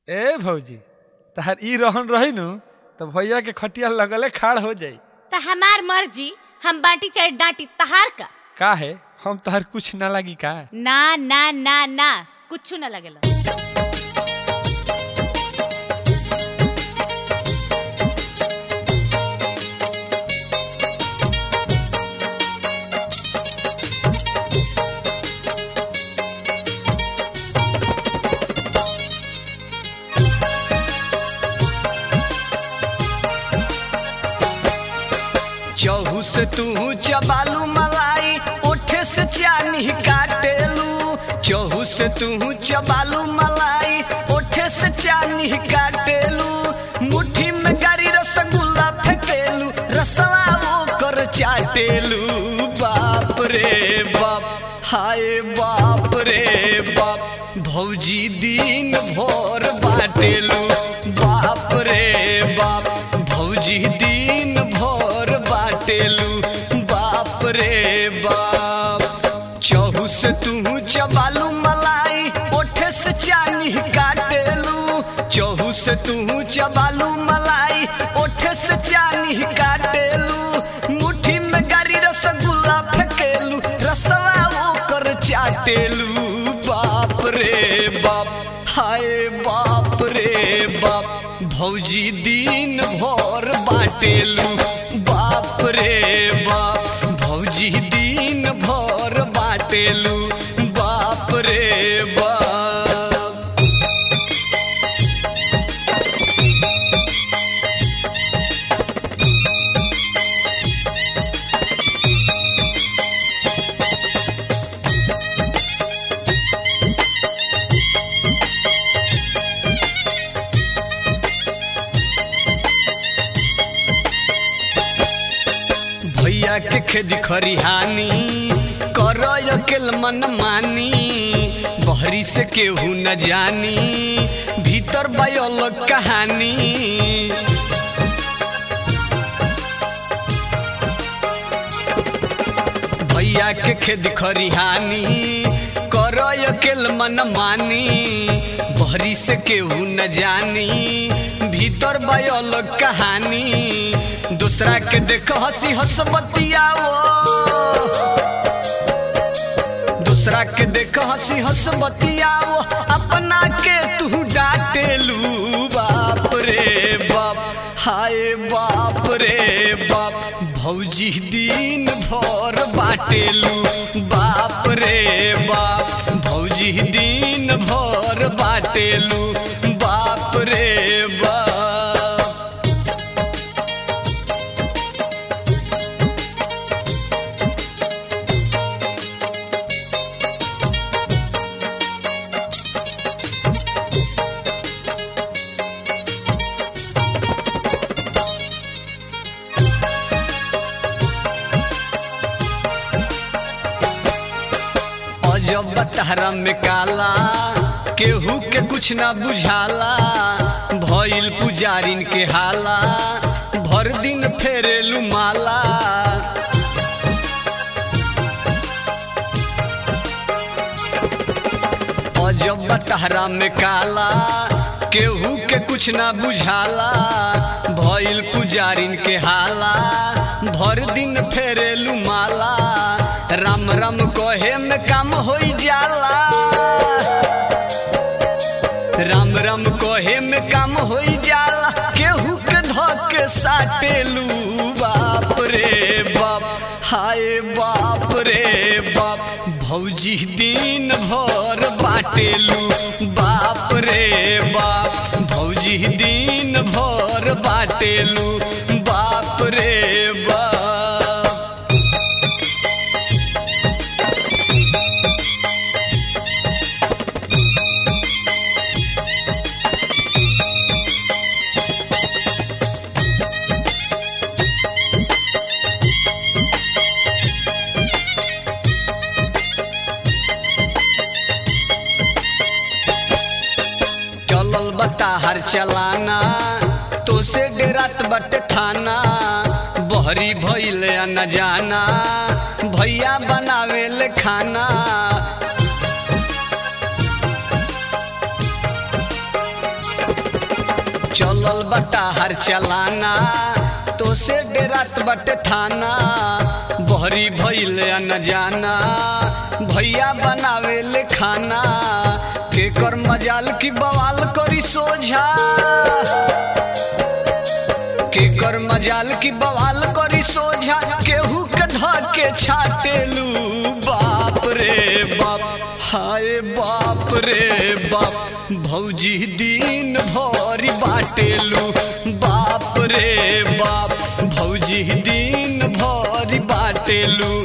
ए भौजी तहार ई रहन रही नु तो भैया के खटिया लगले खाड़ हो जाई त हमार मर्जी हम बाटी चाहे डांटी तहार का का है हम तहार कुछ ना लगी का ना ना ना ना कुछ ना लगेला चहु से तू चबालू मलाई ओठे से चानी काटेलू चहु से तू चबालू मलाई ओठे से चानी काटेलू मुट्ठी में गारी रसगुल्ला फेंकेलू रसवा वो कर चाटेलू बाप रे बाप हाय बाप रे बाप भौजी दिन भर बाटेलू बाप रे बाप भौजी दिन भर बाटेलू बाप रे बाप चहु से तू चबालू मलाई ओठे से चानी काटेलू चहु से तू चबालू मलाई ओठे से चानी काटेलू मुट्ठी में गारी रसगुल्ला फेंकेलू रसवा वो कर चाटेलू बाप रे बाप हाय बाप रे बाप भौजी दिन भर बाटेलू बाप रे बाप भौजी दिन भर बाटेलू बाप रे बाप भैया के खेदी खरिहानी कर अकेल मन मानी बहरी से केहू न जानी भीतर बयल कहानी भैया के खेद खरिहानी कर अकेल मन मानी बहरी से केहू न जानी भीतर बयल कहानी दूसरा के देख हंसी हंसबतियाओ दूसरा के देख हंसी हंसबतियाओ अपना के तू डांटेलू बाप रे बाप हाय बाप रे बाप भौजी दिन भर बाटेलू बाप रे बाप भौजी दिन भर बाटेलू बाप रे बाप अजब बतहरा में काला केहू के कुछ ना बुझाला भइल पुजारिन के हाला भर दिन फेरेलू माला अजब बतहरा में काला केहू के कुछ ना बुझाला भइल पुजारिन के हाला भर दिन फेरेलू माला राम राम कहे में काम हो जाला राम राम कहे में काम हो जाला केहू के धके साटेलू बाप रे बाप हाय बाप रे बाप भौजी दिन भर बाटेलू बाप रे बाप भौजी दिन भर बाटेलू बाप रे बाप चलल बता हर चलाना तो से डेरात बट थाना बहरी भइल न जाना भैया बनावेल खाना चलल बटा हर चलाना तो से डेरात बटे थाना बहरी भइल न जाना भैया बनावे ले खाना के कर मजाल की बवाल करी सोझा के कर मजाल की बवाल करी सोझा केहू के धा के छाटेलू बाप रे बाप हाय बाप रे बाप भौजी दिन भरी बाटेलू बाप रे बाप भौजी दिन भरी बाटेलू